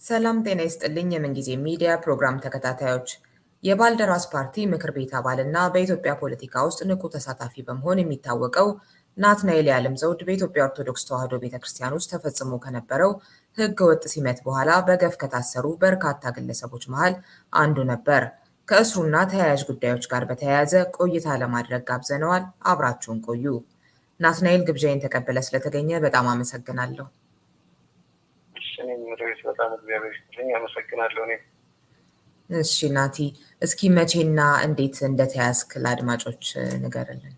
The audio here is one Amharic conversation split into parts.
ሰላም ጤና ይስጥልኝ የምንጊዜ ሚዲያ ፕሮግራም ተከታታዮች የባልደራስ ፓርቲ ምክር ቤት አባል እና በኢትዮጵያ ፖለቲካ ውስጥ ንቁ ተሳታፊ በመሆን የሚታወቀው ናትናኤል የዓለም ዘውድ በኢትዮጵያ ኦርቶዶክስ ተዋሕዶ ቤተ ክርስቲያን ውስጥ ተፈጽሞ ከነበረው ሕገ ወጥ ሲመት በኋላ በገፍ ከታሰሩ በርካታ ግለሰቦች መሃል አንዱ ነበር። ከእስሩና ተያያዥ ጉዳዮች ጋር በተያያዘ ቆይታ ለማድረግ ጋብዘነዋል። አብራችሁን ቆዩ። ናትናኤል ግብዣይን ተቀበለ ስለተገኘ በጣም አመሰግናለሁ። እኔም ሬስ በጣም እግዚአብሔር ይስጥልኝ አመሰግናለሁ። እኔ እሺ ናቲ፣ እስኪ መቼና እንዴት እንደተያዝክ ለአድማጮች ንገርልን።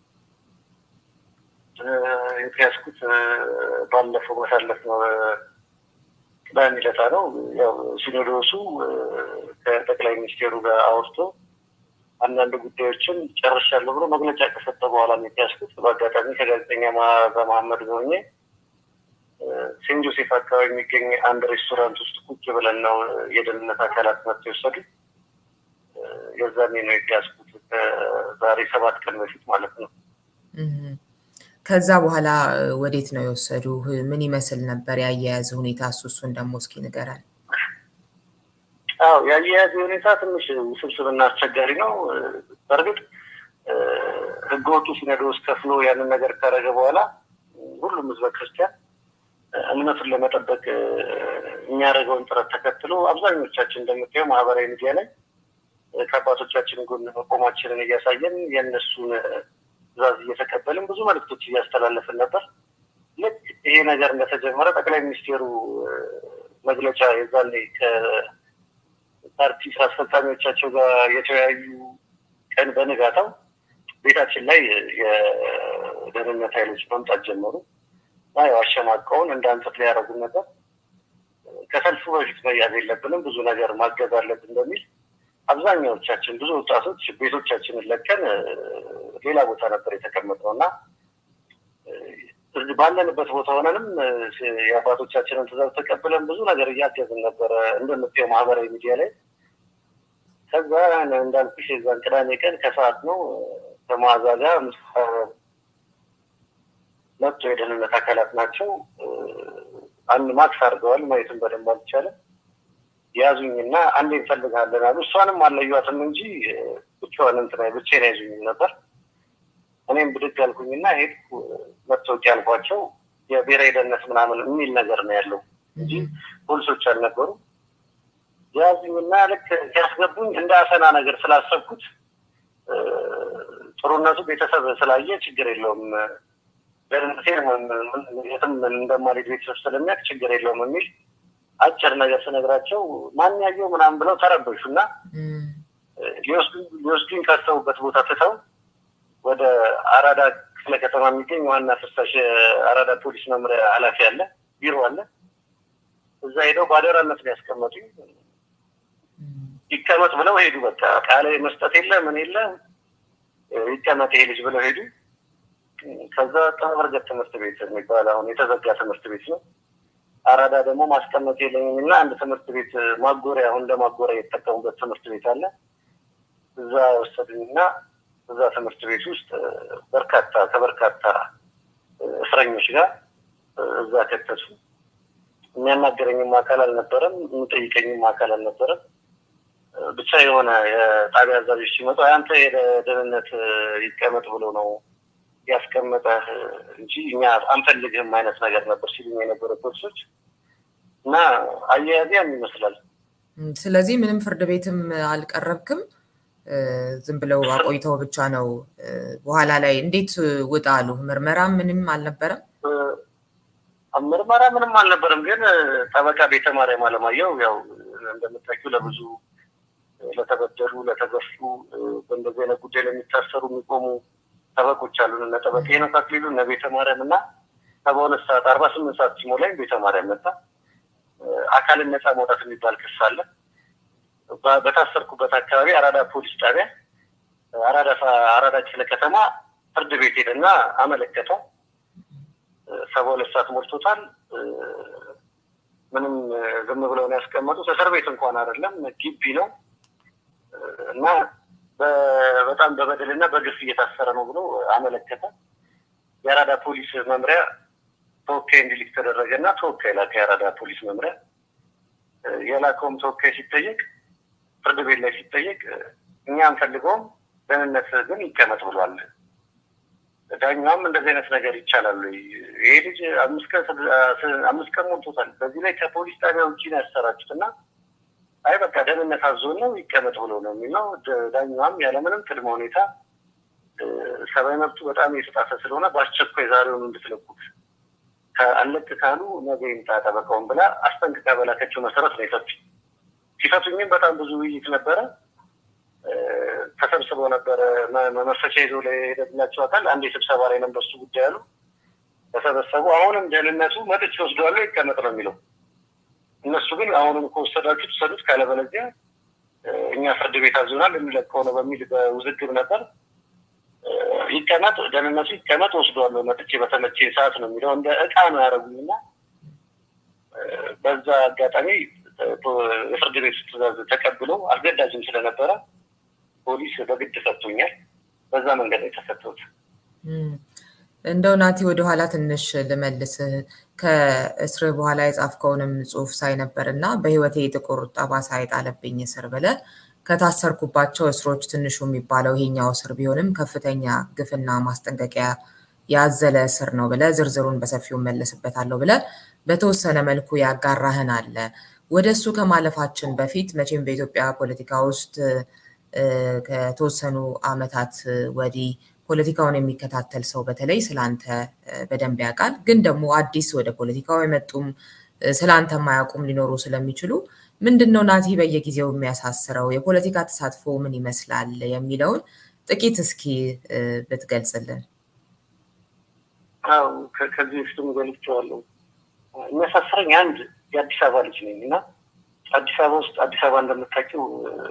የተያዝኩት ባለፈው ባሳለፍነው ቅዳሜ ዕለት ነው። ያው ሲኖዶሱ ከጠቅላይ ሚኒስቴሩ ጋር አውርቶ አንዳንድ ጉዳዮችን ጨርሻለሁ ብሎ መግለጫ ከሰጠ በኋላ ነው የተያዝኩት። በአጋጣሚ ከጋዜጠኛ መዓዛ መሐመድ ሆኜ ሴንት ጆሴፍ አካባቢ የሚገኝ አንድ ሬስቶራንት ውስጥ ቁጭ ብለን ነው የደህንነት አካላት መጥተው የወሰዱት። የዛኔ ነው የተያዝኩት ከዛሬ ሰባት ቀን በፊት ማለት ነው። ከዛ በኋላ ወዴት ነው የወሰዱ? ምን ይመስል ነበር የአያያዝ ሁኔታ? እሱ እሱን ደግሞ እስኪ ንገረን። አዎ የአያያዝ ሁኔታ ትንሽ ውስብስብና አስቸጋሪ ነው። በእርግጥ ህገወጡ ሲኖዶስ ከፍሎ ያንን ነገር ካረገ በኋላ ሁሉም ህዝበ ክርስቲያን እምነቱን ለመጠበቅ የሚያደርገውን ጥረት ተከትሎ አብዛኞቻችን እንደምታየው ማህበራዊ ሚዲያ ላይ ከአባቶቻችን ጎን መቆማችንን እያሳየን የእነሱን ትዕዛዝ እየተቀበልን ብዙ መልዕክቶች እያስተላለፍን ነበር። ልክ ይሄ ነገር እንደተጀመረ ጠቅላይ ሚኒስቴሩ መግለጫ የዛኔ ከፓርቲ ስራ አስፈጻሚዎቻቸው ጋር የተወያዩ ቀን በንጋታው ቤታችን ላይ የደህንነት ኃይሎች መምጣት ጀመሩ። እና ያው አሸማቀውን እንዳንጽፍ ሊያደርጉን ነበር። ከሰልፉ በፊት መያዝ የለብንም ብዙ ነገር ማገዝ አለብን በሚል አብዛኛዎቻችን ብዙ ወጣቶች ቤቶቻችንን ለቀን ሌላ ቦታ ነበር የተቀመጥነው እና ባለንበት ቦታ ሆነንም የአባቶቻችንን ትዕዛዝ ተቀብለን ብዙ ነገር እያገዝን ነበረ እንደምታየው ማህበራዊ ሚዲያ ላይ። ከዛ እንዳልኩሽ የዛን ቅዳሜ ቀን ከሰዓት ነው ከመዓዛ ጋር መጡ የደህንነት አካላት ናቸው። አንድ ማክስ አድርገዋል። ማየትን በደንብ አልቻለም። ያዙኝና አንድ እንፈልጋለን አሉ። እሷንም አለዩዋትም እንጂ ብቻዋን እንትና ብቻዬን ያዙኝም ነበር። እኔም ብድግ አልኩኝና ሄድኩ። መታወቂያ አልኳቸው። የብሔራዊ ደህንነት ምናምን የሚል ነገር ነው ያለው እንጂ ፖሊሶች አልነበሩ። ያዙኝና ልክ ሲያስገቡኝ እንደ አሰና ነገር ስላሰብኩት ጥሩነቱ ቤተሰብ ስላየ ችግር የለውም ደህንነቴን የትም እንደማልሄድ ቤተሰብ ስለሚያውቅ ችግር የለውም የሚል አጭር ነገር ስነግራቸው ማን ያየው ምናምን ብለው ተረበሹ እና ሊወስዱኝ ካሰቡበት ቦታ ትተው ወደ አራዳ ክፍለ ከተማ የሚገኝ ዋና ፍሳሽ አራዳ ፖሊስ መምሪያ ኃላፊ አለ፣ ቢሮ አለ። እዛ ሄደው በአደራነት ነው ያስቀመጡኝ። ይቀመጥ ብለው ሄዱ። በቃ ቃለ መስጠት የለ ምን የለ ይቀመጥ ይሄ ልጅ ብለው ሄዱ። ከዛ ጠበርገት ትምህርት ቤት የሚባል አሁን የተዘጋ ትምህርት ቤት ነው። አራዳ ደግሞ ማስቀመጥ የለኝም እና አንድ ትምህርት ቤት ማጎሪያ አሁን እንደ ማጎሪያ የተጠቀሙበት ትምህርት ቤት አለ። እዛ ወሰዱኝ እና እዛ ትምህርት ቤት ውስጥ በርካታ ከበርካታ እስረኞች ጋር እዛ ከተቱ። የሚያናገረኝም አካል አልነበረም፣ የሚጠይቀኝም አካል አልነበረም። ብቻ የሆነ የጣቢያ አዛዦች ሲመጡ አንተ የደህንነት ይቀመጥ ብሎ ነው ያስቀመጠ እንጂ እኛ አንፈልግህም አይነት ነገር ነበር ሲሉኝ የነበረ ፖሊሶች እና አያያዝ ያን ይመስላል። ስለዚህ ምንም ፍርድ ቤትም አልቀረብክም፣ ዝም ብለው አቆይተው ብቻ ነው። በኋላ ላይ እንዴት ውጣ አሉ? ምርመራ ምንም አልነበረም? ምርመራ ምንም አልነበረም። ግን ጠበቃ ቤተ ማርያም አለማየሁ ያው እንደምታውቂው ለብዙ ለተበደሉ፣ ለተገፉ በእንደዚህ አይነት ጉዳይ ለሚታሰሩ የሚቆሙ ጠበቆች አሉን። እነ ጠበቃ ሄኖክ አክሊሉ እነ ቤተ ማርያም እና ሰባ ሁለት ሰዓት አርባ ስምንት ሰዓት ሲሞላኝ ቤተ ማርያም መጣ። አካልን ነፃ መውጣት የሚባል ክስ አለ። በታሰርኩበት አካባቢ አራዳ ፖሊስ ጣቢያ አራዳ አራዳ ክፍለ ከተማ ፍርድ ቤት ሄደና አመለከተ። ሰባ ሁለት ሰዓት ሞልቶታል። ምንም ዝም ብለውን ያስቀመጡት እስር ቤት እንኳን አይደለም ግቢ ነው እና በጣም በበደልና በግፍ እየታሰረ ነው ብሎ አመለከተ። የአራዳ ፖሊስ መምሪያ ተወካይ እንዲልክ ተደረገ እና ተወካይ ላከ። የአራዳ ፖሊስ መምሪያ የላከውም ተወካይ ሲጠየቅ ፍርድ ቤት ላይ ሲጠየቅ እኛ አንፈልገውም ደህንነት ግን ይቀመጥ ብሏል። ዳኛውም እንደዚህ አይነት ነገር ይቻላል። ይሄ ልጅ አምስት ቀን ሞልቶታል። በዚህ ላይ ከፖሊስ ጣቢያ ውጭ ነው ያሰራችሁት እና አይ በቃ ደህንነት አዞን ነው ይቀመጥ ብሎ ነው የሚለው። ዳኛዋም ያለምንም ቅድመ ሁኔታ ሰብአዊ መብቱ በጣም የተጣሰ ስለሆነ በአስቸኳይ ዛሬውን እንድትለቁት አለቅ ካሉ ነገ ይምጣ ጠበቃውን ብላ አስጠንቅቃ በላከችው መሰረት ነው የፈቱ። ሲፈቱኝም በጣም ብዙ ውይይት ነበረ። ተሰብስበው ነበረ መመፈቻ ይዞ ለሄደላቸው አካል አንድ የስብሰባ ላይ ነበር እሱ ጉዳይ አሉ። ተሰበሰቡ። አሁንም ደህንነቱ መጥቼ ወስደዋለሁ ይቀመጥ ነው የሚለው። እነሱ ግን አሁንም ከወሰዳችሁ ትሰዱት፣ ካለበለዚያ እኛ ፍርድ ቤት አዞናል የሚለቀው ነው በሚል በውዝግብ ነበር። ይቀመጥ ደህንነቱ ይቀመጥ ወስደዋለሁ መጥቼ በተመቼ ሰዓት ነው የሚለው። እንደ እቃ ነው ያደረጉኝና በዛ አጋጣሚ የፍርድ ቤት ትዕዛዝ ተቀብሎ አስገዳጅም ስለነበረ ፖሊስ በግድ ፈቶኛል። በዛ መንገድ ነው የተፈተሁት። እንደው ናቲ ወደኋላ ትንሽ ልመልስ። ከእስር በኋላ የጻፍከውንም ጽሑፍ ሳይ ነበር እና በህይወቴ ጥቁር ጠባሳ የጣለብኝ እስር ብለህ ከታሰርኩባቸው እስሮች ትንሹ የሚባለው ይሄኛው እስር ቢሆንም ከፍተኛ ግፍና ማስጠንቀቂያ ያዘለ እስር ነው ብለህ ዝርዝሩን በሰፊው መለስበታለሁ ብለህ በተወሰነ መልኩ ያጋራህን አለ። ወደ እሱ ከማለፋችን በፊት መቼም በኢትዮጵያ ፖለቲካ ውስጥ ከተወሰኑ አመታት ወዲህ ፖለቲካውን የሚከታተል ሰው በተለይ ስለአንተ በደንብ ያውቃል። ግን ደግሞ አዲስ ወደ ፖለቲካው የመጡም ስለአንተ የማያውቁም ሊኖሩ ስለሚችሉ ምንድን ነው ናቲ በየጊዜው የሚያሳስረው የፖለቲካ ተሳትፎ ምን ይመስላል የሚለውን ጥቂት እስኪ ብትገልጽልን። አዎ ከዚህ በፊትም ገልጬዋለሁ። የሚያሳስረኝ አንድ የአዲስ አበባ ልጅ ነኝ እና አዲስ አበባ ውስጥ አዲስ አበባ እንደምታውቂው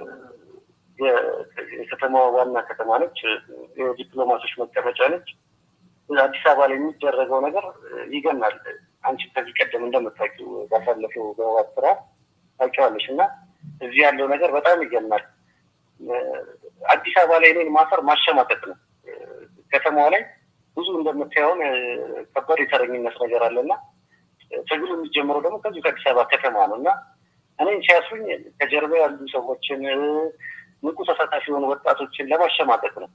የከተማዋ ዋና ከተማ ነች። የዲፕሎማቶች መቀመጫ ነች። አዲስ አበባ ላይ የሚደረገው ነገር ይገናል። አንቺ ከዚህ ቀደም እንደምታውቂው ባሳለፈው በህወሓት ስራ ታውቂዋለሽ እና እዚህ ያለው ነገር በጣም ይገናል። አዲስ አበባ ላይ እኔን ማሰር ማሸማቀቅ ነው። ከተማዋ ላይ ብዙ እንደምታየውን ከባድ የተረኝነት ነገር አለና ትግሉ የሚጀምረው ደግሞ ከዚሁ ከአዲስ አበባ ከተማ ነው እና እኔን ሲያስሩኝ ከጀርባ ያሉ ሰዎችን ንቁ ተሳታፊ የሆኑ ወጣቶችን ለማሸማቀቅ ነው።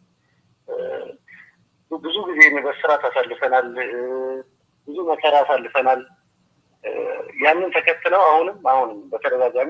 ብዙ ጊዜ በስርዓት አሳልፈናል። ብዙ መከራ አሳልፈናል። ያንን ተከትለው አሁንም አሁንም በተደጋጋሚ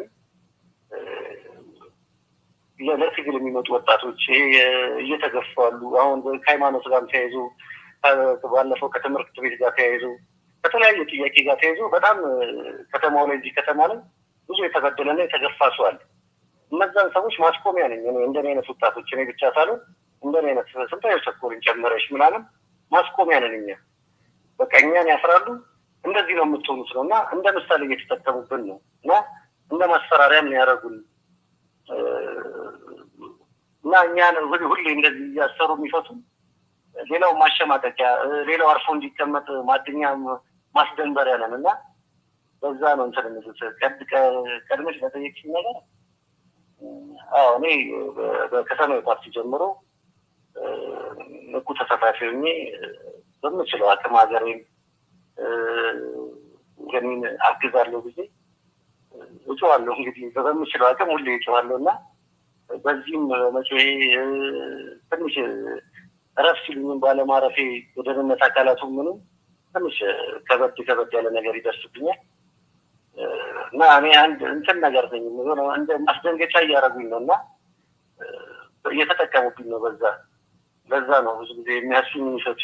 ለትግል የሚመጡ ወጣቶች ይሄ እየተገፉ አሉ። አሁን ከሃይማኖት ጋር ተያይዞ ባለፈው ከትምህርት ቤት ጋር ተያይዞ ከተለያየ ጥያቄ ጋር ተያይዞ በጣም ከተማው ላይ እዚህ ከተማ ላይ ብዙ የተበደለና የተገፋ ሰው አለ። እነዛን ሰዎች ማስቆሚያ ነኝ እኔ እንደኔ አይነት ወጣቶች እኔ ብቻ ሳልሆን እንደኔ አይነት ስንታየው ቸኮልን ጨመረሽ ምናምን ማስቆሚያ ነን እኛ። በቃ እኛን ያፍራሉ። እንደዚህ ነው የምትሆኑት ነው እና እንደ ምሳሌ እየተጠቀሙብን ነው እና እንደ ማስፈራሪያም ነው ያደረጉን እና እኛን ሁሌ እንደዚህ እያሰሩ የሚፈቱ ሌላው ማሸማቀቂያ፣ ሌላው አርፎ እንዲቀመጥ ማድኛ ማስደንበሪያ ነን እና በዛ ነው እንትን የሚሉት ቀድመሽ ለጠየቅሽኝ ነገር አዎ እኔ በከተማዊ ፓርቲ ጀምሮ ንቁ ተሳታፊ ሆኜ በምችለው አቅም ሀገሬን ገሚን አግዛለሁ ጊዜ እጩዋለሁ። እንግዲህ በምችለው አቅም ሁሌ እጩዋለሁ እና በዚህም መጮሄ ትንሽ እረፍ ሲሉኝም ባለማረፌ የደህንነት አካላቱ ምንም ትንሽ ከበድ ከበድ ያለ ነገር ይደርስብኛል እና እኔ አንድ እንትን ነገር ነኝ እንደ ማስደንገጫ እያደረጉኝ ነው እና እየተጠቀሙብኝ ነው። በዛ በዛ ነው ብዙ ጊዜ የሚያሱኝ የሚሰጡ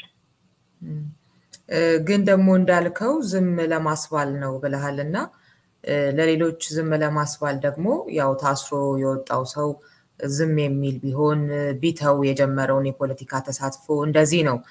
ግን ደግሞ እንዳልከው ዝም ለማስባል ነው ብለሃል እና ለሌሎች ዝም ለማስባል ደግሞ ያው ታስሮ የወጣው ሰው ዝም የሚል ቢሆን ቢተው የጀመረውን የፖለቲካ ተሳትፎ እንደዚህ ነው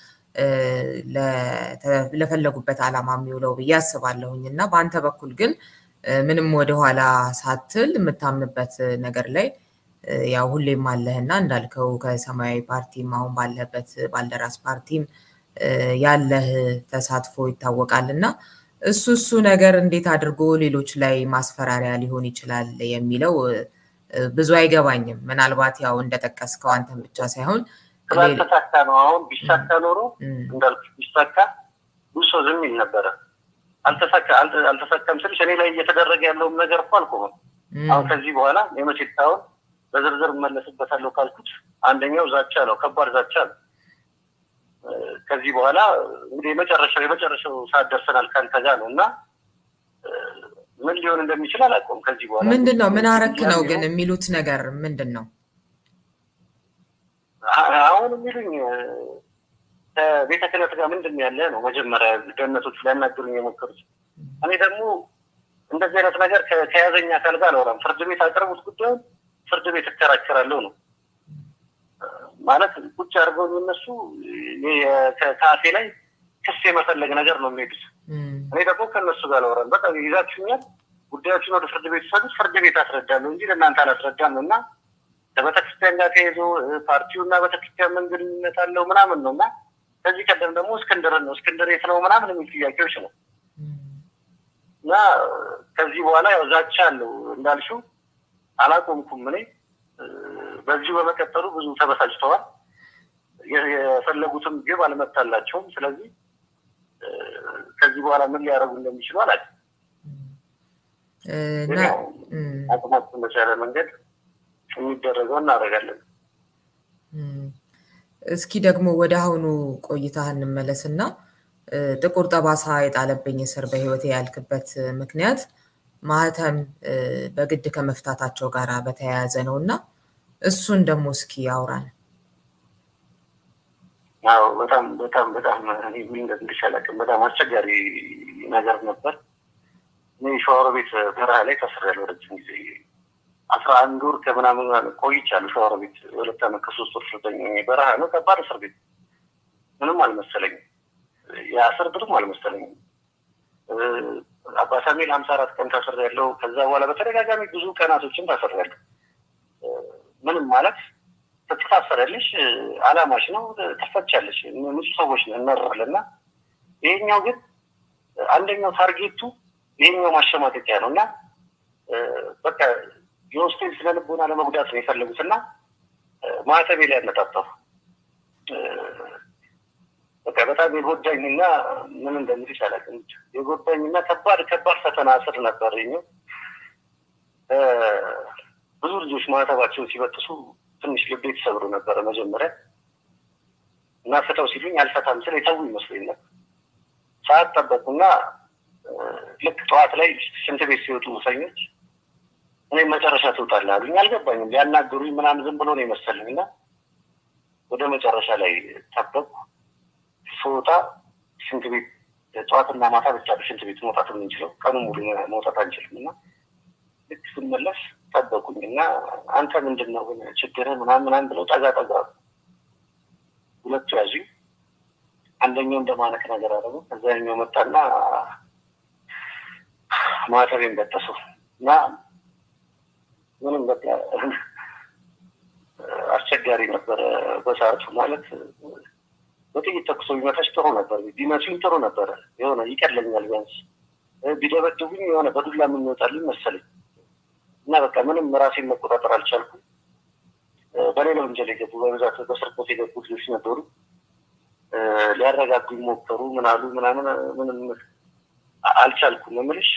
ለፈለጉበት ዓላማ የሚውለው ብዬ አስባለሁኝ እና በአንተ በኩል ግን ምንም ወደኋላ ሳትል የምታምንበት ነገር ላይ ያው ሁሌም አለህና እንዳልከው ከሰማያዊ ፓርቲም አሁን ባለህበት ባልደራስ ፓርቲም ያለህ ተሳትፎ ይታወቃል እና እሱ እሱ ነገር እንዴት አድርጎ ሌሎች ላይ ማስፈራሪያ ሊሆን ይችላል የሚለው ብዙ አይገባኝም። ምናልባት ያው እንደጠቀስከው አንተን ብቻ ሳይሆን ስላልተሳካ ነው። አሁን ቢሳካ ኖሮ እንዳልኩ ቢሳካ ብዙ ሰው ዝም ይል ነበረ። አልተሳካም ስልሽ እኔ ላይ እየተደረገ ያለውም ነገር እኮ አልቆመም። አሁን ከዚህ በኋላ የመቼ ሳይሆን በዝርዝር እመለስበታለሁ ካልኩት አንደኛው ዛቻ ነው፣ ከባድ ዛቻ ነው። ከዚህ በኋላ እንግዲህ የመጨረሻው የመጨረሻው ሰዓት ደርሰናል ከአንተ ጋር ነው እና ምን ሊሆን እንደሚችል አላውቀውም። ከዚህ በኋላ ምንድን ነው ምን አረክ ነው ግን የሚሉት ነገር ምንድን ነው? አሁን የሚሉኝ ከቤተ ክህነት ጋር ምንድን ነው ያለ ነው መጀመሪያ ደህንነቶቹ ሊያናግሩኝ የሞከሩት። እኔ ደግሞ እንደዚህ አይነት ነገር ከያዘኝ አካል ጋር አላወራም። ፍርድ ቤት አቅርቡት ጉዳዩን ፍርድ ቤት እከራከራለሁ ነው ማለት ቁጭ አድርገው እነሱ ከአፌ ላይ ክስ የመፈለግ ነገር ነው የሚሄዱት። እኔ ደግሞ ከእነሱ ጋር አላወራም። በቃ ይዛችሁኛል፣ ጉዳዮችን ወደ ፍርድ ቤት ሰዱት፣ ፍርድ ቤት አስረዳለሁ እንጂ ለእናንተ አላስረዳም እና ከቤተክርስቲያን ጋር ተይዞ ፓርቲውና ቤተክርስቲያን ምን ግንኙነት አለው ምናምን ነው እና ከዚህ ቀደም ደግሞ እስክንድርን ነው እስክንድር የት ነው ምናምን የሚል ጥያቄዎች ነው እና ከዚህ በኋላ ያው ዛቻ አለው እንዳልሽው አላቆምኩም። እኔ በዚሁ በመቀጠሉ ብዙ ተበሳጭተዋል። የፈለጉትም ግብ አልመታላቸውም። ስለዚህ ከዚህ በኋላ ምን ሊያደርጉ እንደሚችሉ አላውቅም። አቅማችን በቻለ መንገድ የሚደረገው እናደርጋለን። እስኪ ደግሞ ወደ አሁኑ ቆይታ እንመለስና ጥቁር ጠባሳ የጣለብኝ እስር በህይወቴ ያልክበት ምክንያት ማህተም በግድ ከመፍታታቸው ጋር በተያያዘ ነው እና እሱን ደግሞ እስኪ አውራን። አዎ በጣም በጣም በጣም ምን እንደምልሽ አላውቅም። በጣም አስቸጋሪ ነገር ነበር። እኔ ሸዋሮ ቤት በረሃ ላይ ታስሬያለሁ ረጅም ጊዜ አስራ አንድ ወር ከምናምን ቆይቻለሁ። ሸዋሮ ቤት ሁለት ዓመት ከሶስት ወር ፍርደኛ በረሃ ነው። ከባድ እስር ቤት ምንም አልመሰለኝም። የአስር ብርም አልመሰለኝም። አባ ሳሙኤል ሀምሳ አራት ቀን ታስሬያለሁ። ከዛ በኋላ በተደጋጋሚ ብዙ ቀናቶችን ታስሬያለሁ። ምንም ማለት ትታሰሪያለሽ፣ አላማሽ ነው፣ ትፈቻለሽ። ንጹህ ሰዎች እንመራለን እና ይሄኛው ግን አንደኛው ታርጌቱ ይሄኛው ማሸማቀቂያ ነው እና በቃ የውስጤን ስነ ልቦና ለመጉዳት ነው የፈለጉት እና ማዕተቤ ላይ ያነጣጠሩ በቃ በጣም የጎዳኝና ምን እንደምልሽ አላውቅም። የጎዳኝና ከባድ ከባድ ፈተና ስር ነበር ኛው ብዙ ልጆች ማዕተባቸውን ሲበጥሱ ትንሽ ልቤ ተሰብሮ ነበረ መጀመሪያ እና ፍተው ሲሉኝ አልፈታም ስል የተዉ ይመስለኝ ነበር። ሰዓት ጠበቁና ልክ ጠዋት ላይ ሽንት ቤት ሲወጡ ሙሰኞች እኔ መጨረሻ ትውጣለህ አሉኝ። አልገባኝም። ሊያናግሩኝ ምናምን ዝም ብሎ ነው የመሰለኝ እና ወደ መጨረሻ ላይ ጠበቁ። ስወጣ ሽንት ቤት ጠዋትና ማታ ብቻ ሽንት ቤት መውጣት የምንችለው ቀኑ ሙሉ መውጣት አንችልም እና ልክ ስመለስ ጠበቁኝ እና አንተ ምንድን ነው ችግርህ ምናምን ምናምን ብለው ጠጋ ጠጋ ሁለቱ ያዙኝ። አንደኛው እንደማነቅ ነገር አደረጉ። ከዛኛው መጣና ማተቤን በጠሰው እና ምንም በቃ አስቸጋሪ ነበረ በሰዓቱ ማለት በጥይት ተኩሶ ቢመታሽ ጥሩ ነበር፣ ቢመቱኝ ጥሩ ነበረ። የሆነ ይቀለኛል ቢያንስ ቢደበድቡኝ የሆነ በዱላ የምንወጣልኝ መሰለኝ እና በቃ ምንም ራሴን መቆጣጠር አልቻልኩም። በሌላ ወንጀል የገቡ በብዛት በስርቆት የገቡ ልጆች ነበሩ። ሊያረጋጉኝ ሞከሩ። ምናሉ ምናምን ምንም አልቻልኩም። የምልሽ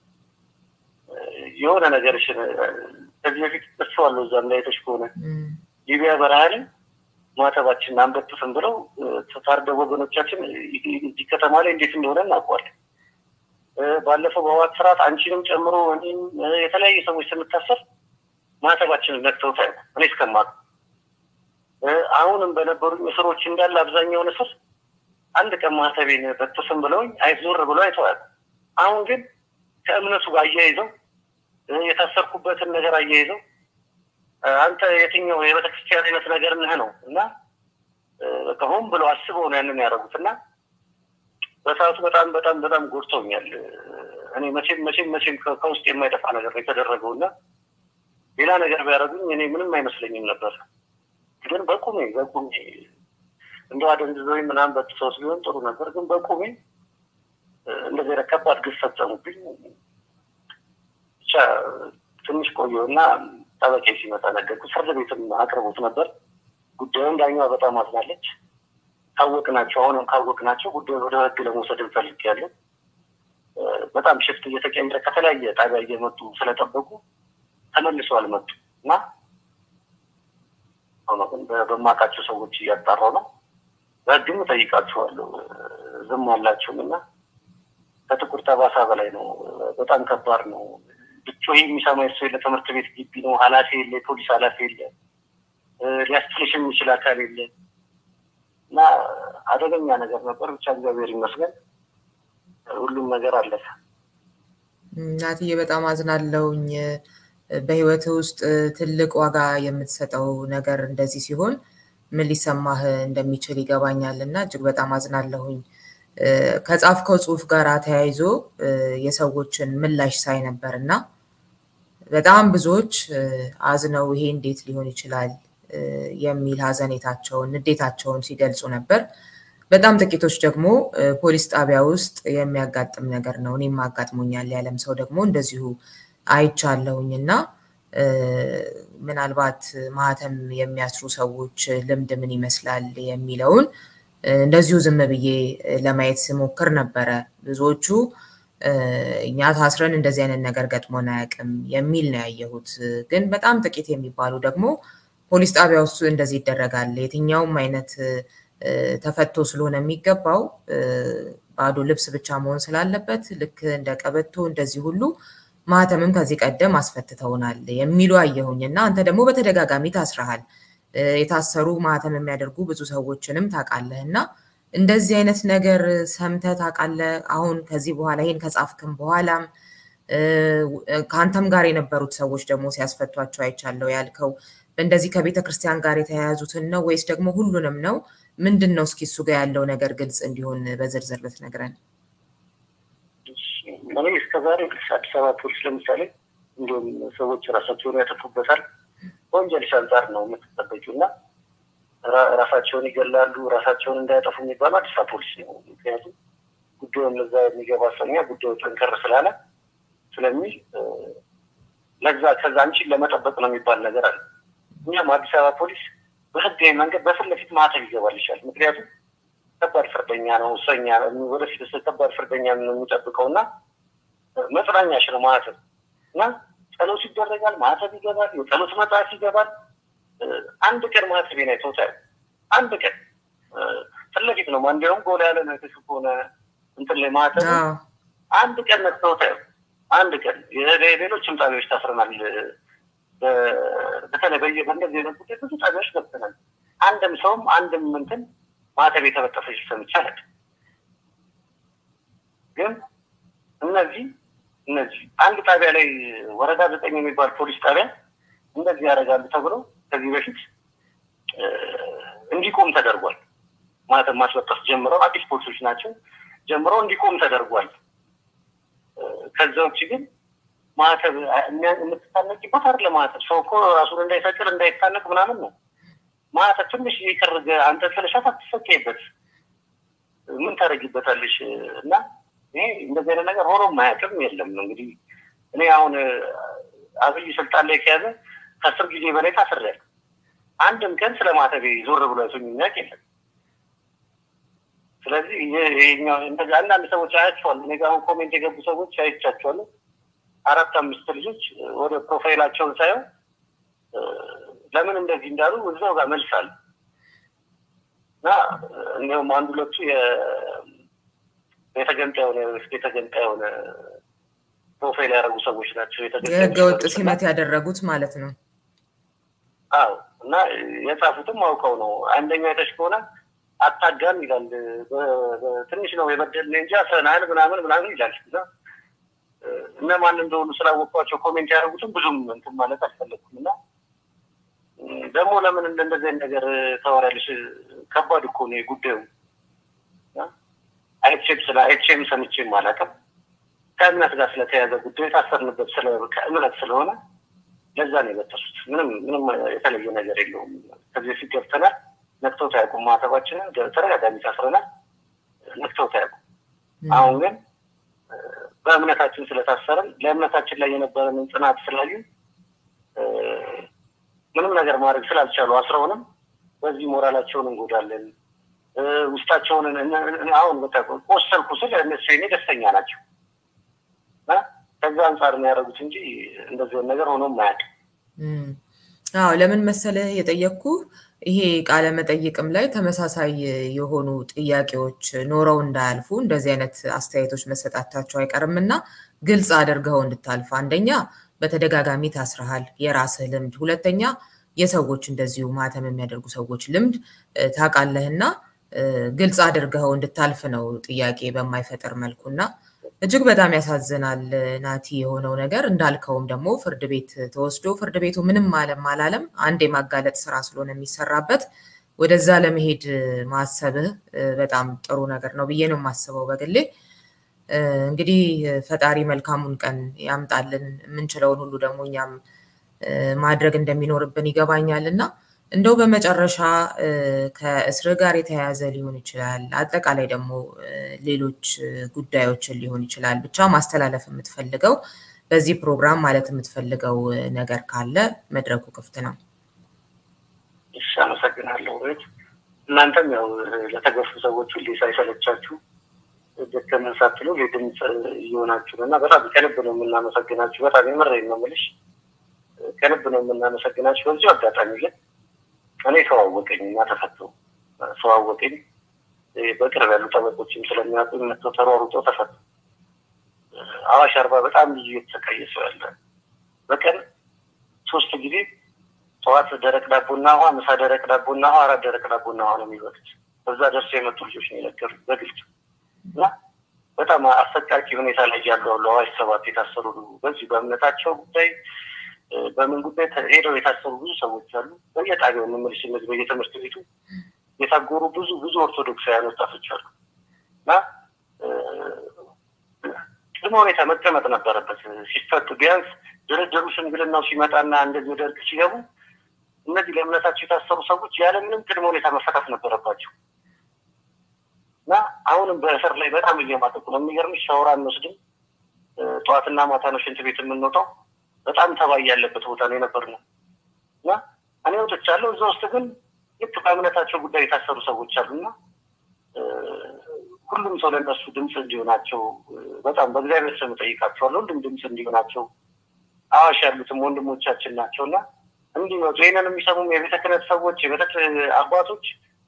የሆነ ነገርሽን ከዚህ በፊት ጥሰዋለሁ። እዛም ላይ አይተሽ ከሆነ ሊቢያ በረሃ ላይ ማተባችንን አንበጥስም ብለው ታርደው ወገኖቻችን እዚህ ከተማ ላይ እንዴት እንደሆነ እናውቀዋለን። ባለፈው በህወሓት ስርዓት አንቺንም ጨምሮ እኔም የተለያዩ ሰዎች ስንታሰር ማተባችንን ነክተውት አያውቁም። እኔ እስከማውቀው አሁንም በነበሩኝ እስሮች እንዳለ አብዛኛውን እስር አንድ ቀን ማተቤን በጥስም ብለውኝ አይዞር ብለው አይተው አያውቁም። አሁን ግን ከእምነቱ ጋር አያይዘው የታሰርኩበትን ነገር አያይዘው አንተ የትኛው የቤተክርስቲያን አይነት ነገር ነህ ነው እና በቃ ሆን ብለው አስበው ነው ያንን ያደረጉት እና በሰዓቱ በጣም በጣም በጣም ጎድተውኛል። እኔ መቼም መቼም መቼም ከውስጥ የማይጠፋ ነገር ነው የተደረገው እና ሌላ ነገር ቢያደርጉኝ እኔ ምንም አይመስለኝም ነበር። ግን በቁሜ በቁሜ እንደው አደንዝዘውኝ ምናምን በጥሰውት ቢሆን ጥሩ ነበር። ግን በቁሜ እንደዚህ አይነት ከባድ ግፍ ፈጸሙብኝ። ብቻ ትንሽ ቆየሁ እና ጠበቄ ሲመጣ ነገርኩት። ፍርድ ቤትም አቅርቦት ነበር ጉዳዩን። ዳኛዋ በጣም አዝናለች። ካወቅናቸው አሁንም ካወቅናቸው ጉዳዩን ወደ ህግ ለመውሰድ እንፈልጋለን። በጣም ሽፍት እየተቀየረ ከተለያየ ጣቢያ እየመጡ ስለጠበቁ ተመልሰው አልመጡም እና በማውቃቸው ሰዎች እያጣራው ነው። በህግም እጠይቃችኋለሁ። ዝም አላችሁም እና ከጥቁር ጠባሳ በላይ ነው። በጣም ከባድ ነው። ብጮህ የሚሰማ ሰው የለ። ትምህርት ቤት ግቢ ነው። ኃላፊ የለ፣ የፖሊስ ኃላፊ የለ፣ ሊያስጥልሽ የሚችል አካል የለ እና አደገኛ ነገር ነበር። ብቻ እግዚአብሔር ይመስገን ሁሉም ነገር አለፈ። እናትዬ በጣም አዝናለሁኝ። በህይወት ውስጥ ትልቅ ዋጋ የምትሰጠው ነገር እንደዚህ ሲሆን ምን ሊሰማህ እንደሚችል ይገባኛል እና እጅግ በጣም አዝናለሁኝ። ከጻፍከው ጽሁፍ ጋር ተያይዞ የሰዎችን ምላሽ ሳይ ነበር እና በጣም ብዙዎች አዝነው ይሄ እንዴት ሊሆን ይችላል የሚል ሀዘኔታቸውን፣ ንዴታቸውን ሲገልጹ ነበር። በጣም ጥቂቶች ደግሞ ፖሊስ ጣቢያ ውስጥ የሚያጋጥም ነገር ነው፣ እኔም አጋጥሞኛል ያለም ሰው ደግሞ እንደዚሁ አይቻለሁኝ እና ምናልባት ማህተም የሚያስሩ ሰዎች ልምድ ምን ይመስላል የሚለውን እንደዚሁ ዝም ብዬ ለማየት ስሞክር ነበረ። ብዙዎቹ እኛ ታስረን እንደዚህ አይነት ነገር ገጥሞን አያውቅም የሚል ነው ያየሁት። ግን በጣም ጥቂት የሚባሉ ደግሞ ፖሊስ ጣቢያ ውስጥ እንደዚህ ይደረጋል፣ የትኛውም አይነት ተፈቶ ስለሆነ የሚገባው ባዶ ልብስ ብቻ መሆን ስላለበት ልክ እንደ ቀበቶ እንደዚህ ሁሉ ማህተምም ከዚህ ቀደም አስፈትተውናል የሚሉ አየሁኝ እና አንተ ደግሞ በተደጋጋሚ ታስረሃል። የታሰሩ ማህተም የሚያደርጉ ብዙ ሰዎችንም ታውቃለህ እና እንደዚህ አይነት ነገር ሰምተህ ታውቃለህ? አሁን ከዚህ በኋላ ይሄን ከጻፍክም በኋላም ከአንተም ጋር የነበሩት ሰዎች ደግሞ ሲያስፈቷቸው አይቻለው ያልከው እንደዚህ ከቤተ ክርስቲያን ጋር የተያያዙትን ነው ወይስ ደግሞ ሁሉንም ነው? ምንድን ነው? እስኪ እሱ ጋር ያለው ነገር ግልጽ እንዲሆን በዝርዝር ብትነግረን። እኔ እስከዛሬ አዲስ አበባ ፖሊስ ለምሳሌ እንዲሁም ሰዎች ራሳቸውን ያጠፉበታል በወንጀልሽ አንጻር ነው የምትጠበቂው እና ራሳቸውን ይገላሉ፣ ራሳቸውን እንዳያጠፉ የሚባለው አዲስ አበባ ፖሊስ ነው። ምክንያቱም ጉዳዩን ለዛ የሚገባ ሰኛ ጉዳዩ ጠንከር ስላለ ስለሚል ለዛ ከዛ አንቺን ለመጠበቅ ነው የሚባል ነገር አለ። እኛም አዲስ አበባ ፖሊስ በህጋዊ መንገድ በፊት ለፊት ማህተም ይገባልሻል። ምክንያቱም ከባድ ፍርደኛ ነው እሰኛ ወደፊት ከባድ ፍርደኛ ነው የሚጠብቀው እና መጽናኛሽ ነው ማህተም እና ጸሎት ይደረጋል፣ ማህተብ ይገባል፣ የጸሎት መጽሐፍ ይገባል። አንድ ቀን ማህተቤን አይተውታል። አንድ ቀን ፊት ለፊት ነው እንዲያውም ጎላ ያለ ነገር ከሆነ እንትን ላይ ማህተብ አንድ ቀን ነክተውታል። አንድ ቀን ሌሎችም ጣቢያዎች ታስረናል። በተለይ በእንደዚህ አይነት ጉዳይ ብዙ ጣቢያዎች ገብተናል። አንድም ሰውም አንድም እንትን ማህተብ የተበጠሰች ሰምቼ አላውቅም። ግን እነዚህ እነዚህ አንድ ጣቢያ ላይ ወረዳ ዘጠኝ የሚባል ፖሊስ ጣቢያ እንደዚህ ያደርጋሉ ተብሎ ከዚህ በፊት እንዲቆም ተደርጓል። ማህተብ ማስበጠስ ጀምረው አዲስ ፖሊሶች ናቸው ጀምረው እንዲቆም ተደርጓል። ከዛ ውጭ ግን ማህተብ የምትታነቂበት አይደለ ማህተብ ሰው እኮ ራሱን እንዳይሰቅል እንዳይታነቅ ምናምን ነው። ማህተብ ትንሽ የቀረገ አንተ ስለሻት አትሰቀይበት ምን ታደርጊበታለሽ? እና ይሄ እንደዚህ አይነት ነገር ሆኖም አያውቅም የለም። እንግዲህ እኔ አሁን አብይ ስልጣን ላይ ከያዘ ከአስር ጊዜ በላይ ታስሬያለሁ። አንድም ቀን ስለ ማህተቤ ዞር ብሎ አይቶኝ የሚያውቅ የለም። ስለዚህ ይሄኛው እንደዚህ አንዳንድ ሰዎች አያቸዋል። እኔ ጋር አሁን ኮሜንት የገቡ ሰዎች አይቻቸዋለሁ። አራት አምስት ልጆች ወደ ፕሮፋይላቸውን ሳየው ለምን እንደዚህ እንዳሉ እዛው ጋር መልስ አለ እና እንዲሁም አንድ ሁለቱ የተገንጣ የሆነ የተገንጣ የሆነ ፕሮፋይል ያደረጉ ሰዎች ናቸው። የህገ ወጥ ሲመት ያደረጉት ማለት ነው። አዎ እና የጻፉትም አውቀው ነው። አንደኛው የተሽ ከሆነ አታጋም ይላል። ትንሽ ነው የበደልን እንጂ አስረናል ምናምን ምናምን ይላል እና እነማን እንደሆኑ ስላወቋቸው ኮሜንት ያደረጉትም ብዙም እንትን ማለት አልፈለግኩም እና ደግሞ ለምን እንደዚህ አይነት ነገር ታወሪያለሽ? ከባድ እኮ ነው ጉዳዩ። አይቼም ስለ አይቼም ሰምቼም አላውቅም። ከእምነት ጋር ስለተያዘ ጉዳዩ የታሰርንበት ከእምነት ስለሆነ ለዛ ነው የበጠሱት። ምንም ምንም የተለየ ነገር የለውም። ከዚህ በፊት ገብተናል፣ ነክተውት አያውቁም። ማተባችንን ተደጋጋሚ ታስረናል፣ ነክተውት አያውቁም። አሁን ግን በእምነታችን ስለታሰረን ለእምነታችን ላይ የነበረንን ጽናት ስላዩ ምንም ነገር ማድረግ ስላልቻሉ አስረውንም በዚህ ሞራላቸውን እንጎዳለን። ውስጣቸውን አሁን በቃ ቆሰልኩ ስል እነሱ የኔ ደስተኛ ናቸው። ከዛ አንጻር ነው ያደረጉት እንጂ እንደዚህ ነገር ሆኖም አያውቅም። አዎ ለምን መሰለህ የጠየቅኩ ይሄ ቃለ መጠይቅም ላይ ተመሳሳይ የሆኑ ጥያቄዎች ኖረው እንዳያልፉ እንደዚህ አይነት አስተያየቶች መሰጣታቸው አይቀርም እና ግልጽ አድርገው እንድታልፍ አንደኛ በተደጋጋሚ ታስረሃል፣ የራስህ ልምድ፣ ሁለተኛ የሰዎች እንደዚሁ ማተም የሚያደርጉ ሰዎች ልምድ ታውቃለህና ግልጽ አድርገው እንድታልፍ ነው ጥያቄ በማይፈጥር መልኩ እና እጅግ በጣም ያሳዝናል ናቲ የሆነው ነገር። እንዳልከውም ደግሞ ፍርድ ቤት ተወስዶ ፍርድ ቤቱ ምንም አለም አላለም አንድ የማጋለጥ ስራ ስለሆነ የሚሰራበት ወደዛ ለመሄድ ማሰብህ በጣም ጥሩ ነገር ነው ብዬ ነው የማስበው በግሌ። እንግዲህ ፈጣሪ መልካሙን ቀን ያምጣልን። የምንችለውን ሁሉ ደግሞ እኛም ማድረግ እንደሚኖርብን ይገባኛል እና እንደው በመጨረሻ ከእስር ጋር የተያያዘ ሊሆን ይችላል፣ አጠቃላይ ደግሞ ሌሎች ጉዳዮችን ሊሆን ይችላል። ብቻ ማስተላለፍ የምትፈልገው በዚህ ፕሮግራም ማለት የምትፈልገው ነገር ካለ መድረኩ ክፍት ነው። እሺ፣ አመሰግናለሁ። ቤት እናንተም ያው ለተገፉ ሰዎች ሁሌ ሳይሰለቻችሁ ደከመን ሳትሉ ድምፅ እየሆናችሁ እና በጣም ከልብ ነው የምናመሰግናችሁ። በጣም የምሬን ነው የምልሽ፣ ከልብ ነው የምናመሰግናችሁ። በዚሁ አጋጣሚ ግን እኔ ሰው አወቀኝ እና ተፈተው ሰው አወቀኝ በቅርብ ያሉ ጠበቆችም ስለሚያውቁ መጥተው ተሯሩጠው ተፈቱ። አዋሽ አርባ በጣም ብዙ የተሰቃየ ሰው ያለ በቀን ሶስት ጊዜ ጠዋት ደረቅ ዳቦና ውሃ፣ ምሳ ደረቅ ዳቦና ውሃ፣ አራት ደረቅ ዳቦና ውሃ ነው የሚበሉት። በዛ ደርሰው የመጡ ልጆች ነው የነገሩ በግልጽ እና በጣም አሰቃቂ ሁኔታ ላይ ያሉ አሉ። አዋሽ ሰባት የታሰሩ በዚህ በእምነታቸው ጉዳይ በምን ጉዳይ ሄደው የታሰሩ ብዙ ሰዎች አሉ። በየጣቢያው የምመልሽ እነዚህ በየትምህርት ቤቱ የታጎሩ ብዙ ብዙ ኦርቶዶክሳውያን ወጣቶች አሉ እና ቅድመ ሁኔታ መቀመጥ ነበረበት ሲፈቱ። ቢያንስ ድርድሩ ሽምግልናው ሲመጣና እንደዚህ ወደ እርቅ ሲገቡ እነዚህ ለእምነታቸው የታሰሩ ሰዎች ያለምንም ቅድመ ሁኔታ መፈታት ነበረባቸው እና አሁንም በእስር ላይ በጣም እየማጠቁ ነው። የሚገርምሽ ሻወር አንወስድም። ጠዋትና ማታ ነው ሽንት ቤት የምንወጣው። በጣም ተባይ ያለበት ቦታ ነው የነበርነው እና እኔ ወጥቻለሁ። እዛ ውስጥ ግን ልክ በእምነታቸው ጉዳይ የታሰሩ ሰዎች አሉና ሁሉም ሰው ለእነሱ ድምፅ እንዲሆናቸው በጣም በእግዚአብሔር ስም እጠይቃቸዋለሁ። ሁሉም ድምፅ እንዲሆናቸው አዋሽ ያሉትም ወንድሞቻችን ናቸው እና እንዲመጡ ይህንን የሚሰሙም የቤተ ክህነት ሰዎች የቤተ አባቶች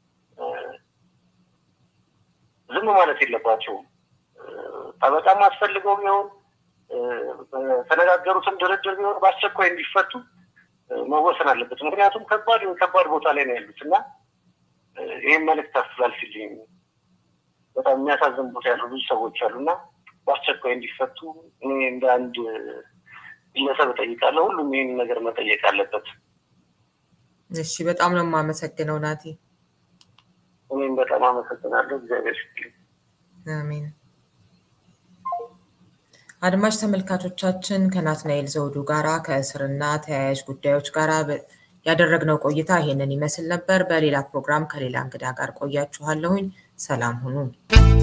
ዝም ማለት የለባቸውም። ጠበቃም አስፈልገው ቢሆን ተነጋገሩትም ድርድር ቢሆን በአስቸኳይ እንዲፈቱ መወሰን አለበት። ምክንያቱም ከባድ ከባድ ቦታ ላይ ነው ያሉት እና ይህም መልዕክት አስተላልፊልኝ። በጣም የሚያሳዝን ቦታ ያሉ ብዙ ሰዎች አሉ እና በአስቸኳይ እንዲፈቱ እኔ እንደ አንድ ግለሰብ እጠይቃለሁ። ሁሉም ይህን ነገር መጠየቅ አለበት። እሺ፣ በጣም ነው የማመሰግነው ናቲ። እኔም በጣም አመሰግናለሁ። እግዚአብሔር ይስጥልኝ። አሜን። አድማጭ ተመልካቾቻችን ከናትናኤል ዘውዱ ጋራ ከእስርና ተያያዥ ጉዳዮች ጋር ያደረግነው ቆይታ ይሄንን ይመስል ነበር። በሌላ ፕሮግራም ከሌላ እንግዳ ጋር ቆያችኋለሁኝ። ሰላም ሁኑ።